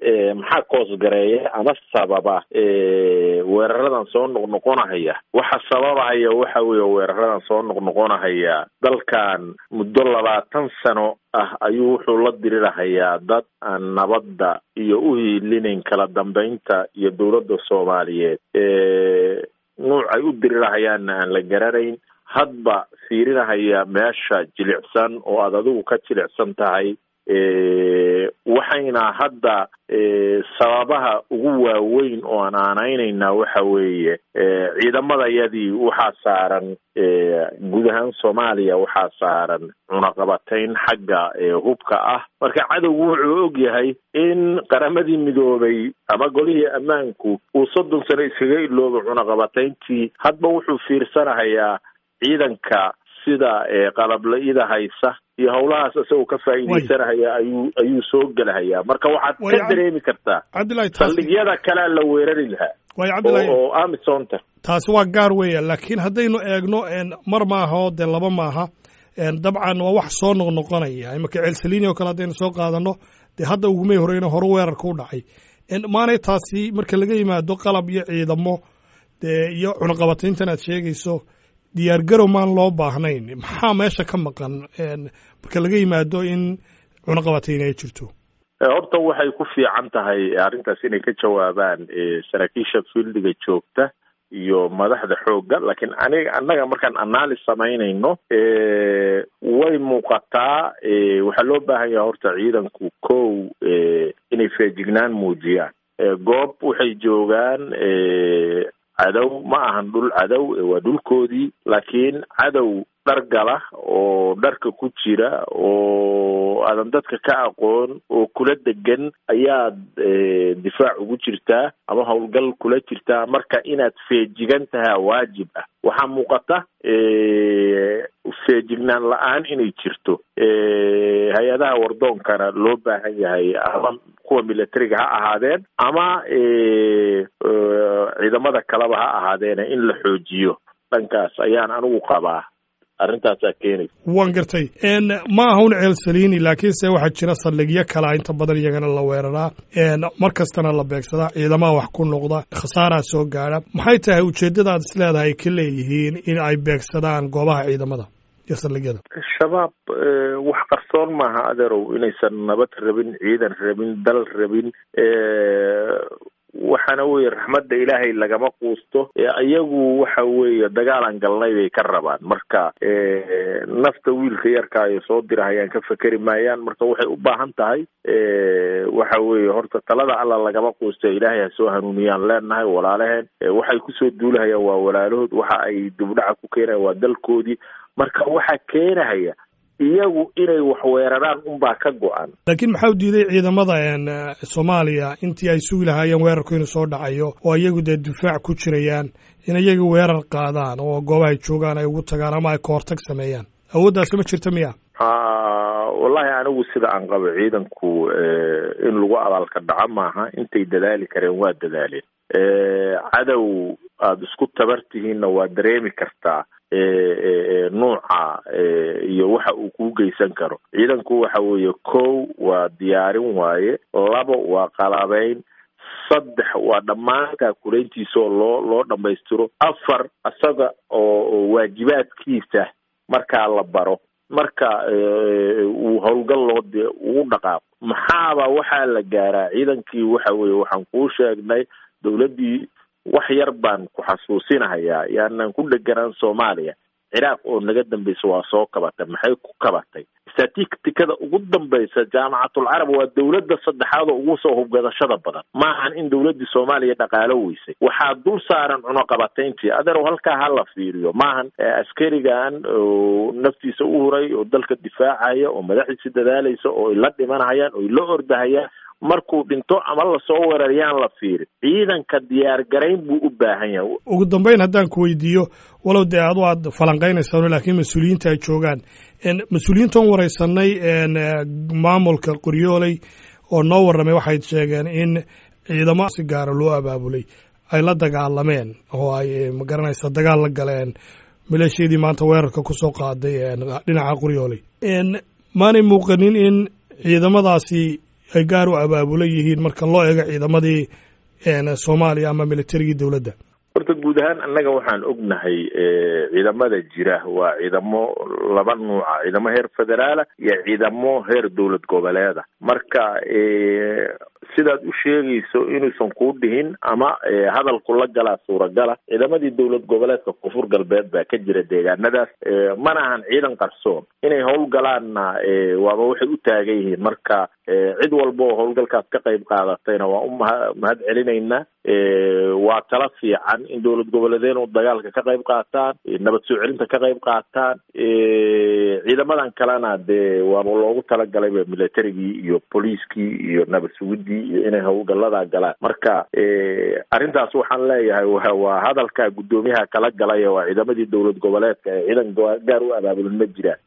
maxaa koosgareeya ama sababa weeraradan soo noqnoqonahaya waxa sababahaya waxa weeye weeraradan soo noqnoqonahaya dalkan muddo labaatan sano ah ayuu wuxuu la dirirahayaa dad aan nabadda iyo u hiilinayn kala dambeynta iyo dowladda soomaaliyeed nuuc ay u dirirahayaanna aan la garanayn hadba fiirinahaya meesha jilicsan oo aad adigu ka jilicsan tahay waxayna hadda sababaha ugu waaweyn oo aan aanaynaynaa waxa weeye ciidamadayadii waxaa saaran guud ahaan soomaaliya waxaa saaran cunaqabatayn xagga hubka ah marka cadowgu wuxuu og yahay in qaramadii midoobay ama golihii ammaanku uu soddon sano iskaga iloobo cunaqabatayntii hadba wuxuu fiirsanahayaa ciidanka sida qalabla-ida haysa iyo howlahaas isagoo ka faa'iidaysanahaya ayuu ayuu soo gelahayaa marka waxaad ka dareemi kartaa saldhigyada kalea la weerari lahaa oo amisonta taasi waa gaar weeya laakiin haddaynu eegno mar maaha oo dee laba maaha dabcan waa wax soo noqnoqonaya imaka ceelsalini oo kale haddaynu soo qaadano dee hadda ugumay horeyna hore weerarka u dhacay maanay taasi marka laga yimaado qalab iyo ciidamo dee iyo cunaqabatayntan aad sheegayso diyaargarow maan loo baahnayn maxaa meesha ka maqan marka laga yimaado in cunaqabatayn ay jirto horta waxay ku fiican tahay arrintaas inay ka jawaabaan saraakiisha fieldiga joogta iyo madaxda xoogga laakiin aniga annaga markaan analyse samaynayno way muuqataa waxaa loo baahan yaha horta ciidanku kow inay feejignaan muujiyaan goob waxay joogaan cadow ma ahan dhul cadow waa dhulkoodii laakiin cadow dhar gala oo dharka ku jira oo aadan dadka ka aqoon oo kula degan ayaad difaac ugu jirtaa ama howlgal kula jirtaa marka inaad feejigan tahaa waajib ah waxaa muuqata feejignaan la-aan inay jirto hay-adaha wardoonkana loo baahan yahay ama kuwa militariga ha ahaadeen ama ciidamada kaleba ha ahaadeena in la xoojiyo dhankaas ayaan anigu qabaa arrintaasaa keenaysa waan gartay ma aha un ceelsalini laakiinse waxaa jira saldhigyo kalea inta badan iyagana la weeraraa mar kastana la beegsadaa ciidamaha wax ku noqda khasaaraa soo gaadha maxay tahay ujeeddadaad is leedahay ka leeyihiin in ay beegsadaan goobaha ciidamada iyo saldhigyada shabaab wax qarsoon maaha adeerow inaysan nabad rabin ciidan rabin dal rabin waxaana weeye raxmadda ilaahay lagama quusto iyagu waxa weeye dagaalan galnay bay ka rabaan marka nafta wiilka yarka ay soo dirahayaan ka fekeri maayaan marka waxay u baahan tahay waxa weeye horta talada alla lagama quusto ilaahay ha soo hanuuniyaan leenahay walaalaheen waxay kusoo duulahayaan waa walaalahood waxa ay dubdhaca ku keenayan waa dalkoodii marka waxaa keenahaya iyagu inay wax weeraraan unbaa ka go-an laakiin maxaa u diiday ciidamada soomaaliya intii ay sugi lahaayeen weerarku inuu soo dhacayo oo iyagu dee difaac ku jirayaan in iyaga weerar qaadaan oo goobahay joogaan ay ugu tagaan ama ay kahortag sameeyaan awooddaasi ma jirta miya wallahi anigu sida aan qabo ciidanku in lagu abaalka dhaco maaha intay dadaali kareen waa dadaaleen cadow aada isku tabar tihiinna waa dareemi kartaa nuuca iyo waxa uu kuu geysan karo ciidanku waxa weeye kow waa diyaarin waaye labo waa qalabeyn saddex waa dhammaan kaakulayntiisa oo loo loo dhammaystiro afar isaga oo waajibaadkiisa markaa la baro marka uu howlgal loo de ugu dhaqaaqo maxaaba waxaa la gaaraa ciidankii waxa weeye waxaan kuu sheegnay dowladdii wax yar baan ku xasuusinahayaa yaanan ku dheganaan soomaaliya ciraaq oo naga dambaysa waa soo kabatay maxay ku kabatay statistikada ugu dambaysa jaamacatul carab waa dowladda saddexaad oo ugu soo hubgadashada badan maahan in dowladdii soomaaliya dhaqaalo weysay waxaa dul saaran cunaqabatayntii adeerow halkaa ha la fiiriyo maahan askarigan naftiisa u huray oo dalka difaacaya oo madaxiisi dadaalaysa oo ay la dhimanahayaan oo ay la ordahayaan markuu dhinto ama lasoo weerarayaan la fiiri ciidanka diyaar garayn buu u baahan yahay ugu dambeyn haddaan ku weydiiyo walow dee adu aad falanqaynaysaan laakiin mas-uuliyiinta ay joogaan mas-uuliyiintan waraysanay maamulka qoryooley oo noo warramay waxay sheegeen in ciidamo si gaara loo abaabulay ay la dagaalameen oo ay magaranaysa dagaal la galeen maleeshiyadii maanta weerarka ku soo qaaday dhinaca qoryooley maanay muuqanin in ciidamadaasi ay gaar u abaabulan yihiin marka loo eego ciidamadii soomaaliya ama militarigii dowladda horta guud ahaan annaga waxaan ognahay ciidamada jira waa ciidamo laba nuuca ciidamo heer federaala iyo ciidamo heer dowlad goboleeda marka sidaad u sheegayso inuusan kuu dhihin ama hadalku la galaa suuragala ciidamadii dowlad goboleedka koonfur galbeed baa ka jira deegaanadaas mana ahan ciidan qarsoon inay howlgalaanna waaba waxay u taagan yihiin marka cid walba oo howlgalkaas ka qayb qaadatayna waa u mahad celinaynaa waa tala fiican in dowlad goboleedeenu dagaalka ka qayb qaataan nabad soo celinta ka qayb qaataan ciidamadan kalena dee waaba loogu talagalay militarigii iyo booliiskii iyo nabad sugidii iyo inay howlgaladaa galaan marka arrintaas waxaan leeyahay waa hadalka guddoomiyaha kala galay waa ciidamadii dowlad goboleedka ee ciidan gaar u abaabulan ma jiraan